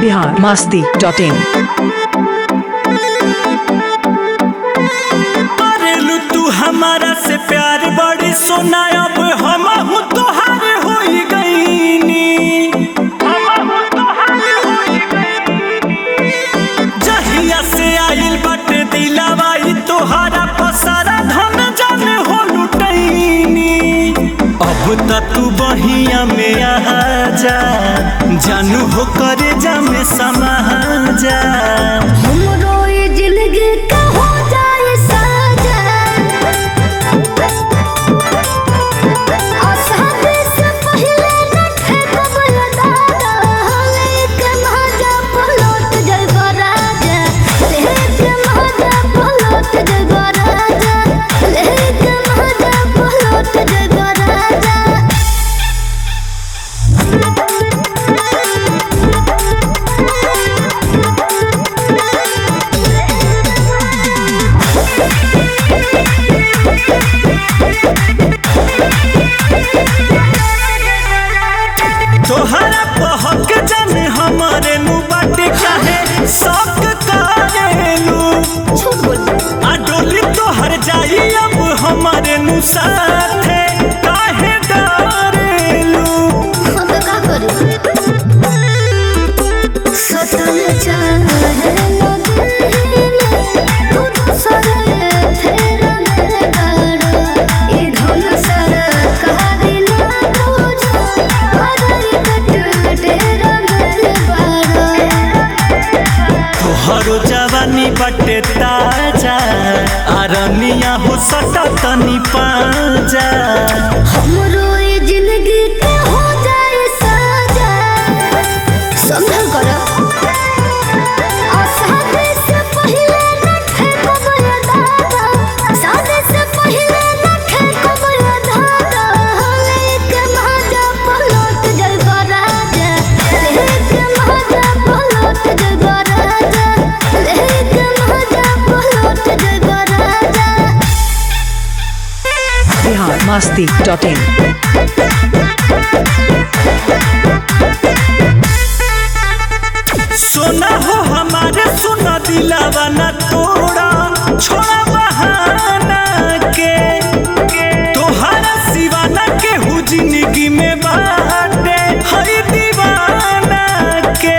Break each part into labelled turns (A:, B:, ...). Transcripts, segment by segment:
A: Bihar Masti dot इन
B: करेलू तू हमारा से प्यार बड़ी सोना अब हम हूँ तोहार हो गईनी जहिया से आइल बाटे दिलावा ई तोहारा पसारा धन जन हो लुटैनी अब त तू बहिया में आ जा जानू हो करे जा में समा जा
C: हमरो ये जिंदगी का हो जाए साजन आसानी से पहले न ठेकब दादा लेक महाजा पलट जइबो राजा लेक महाजा पलट जइबो राजा लेक महाजा पलट जइबो राजा
B: तोहरा पहक जाने हमारे नु बाटे काहे शौक करेलू
C: झूठ बोल
B: आ डोली तोहर जाई अब हमारे नु साथे काहे डरेलू
C: हम तो का करी सतन चाहे नो दिल तू तो सरे फेर मेरे गाड़ो ये धुन सर कहा दिना तुझो हरई कट तेरा मेरे बाड़ो
B: तोहरो जवानी बाटे ताजा आरनिया हो सटा तनी पाजा
C: हमरो ये जिंदगी के हो जाए साजा संभल करो शादी से पहले न ठेकब ये दादा शादी से पहले न ठेकब ये दादा लेक महाजा पलट जइबो राजा लेक महाजा पलट जइबो राजा लेक महाजा पलट जइबो राजा
A: बिहार मास्ती डॉट इन
B: सोना हो हमारे सोना दिलावा ना तोड़ा छोड़ा बहाना के तोहरा सिवाना के हु जिंदगी में बाटे हरी दीवाना के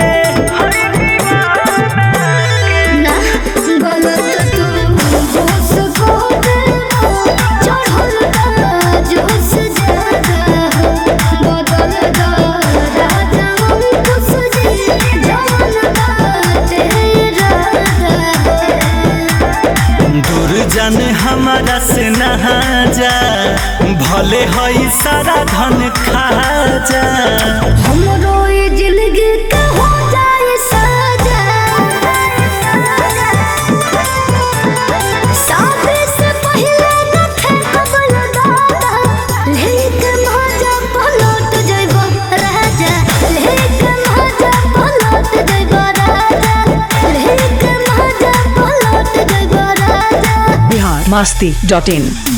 C: ना गलत तू जोश को देना चढ़ल का जोश ज्यादा हो बदल दा राजा हम कुछ जी जवन बाटे राजा
B: दूर जाने हमारा से नहा जा भले हई सारा धन खा जा
C: हमरो ये जिंदगी का हो जाए साजा शादी से पहले न ठेकब दादा लेक महाजा पलट जइबो राजा लेक महाजा पलट जइबो राजा लेक महाजा पलट जइबो राजा
A: बिहार मास्ती डॉट इन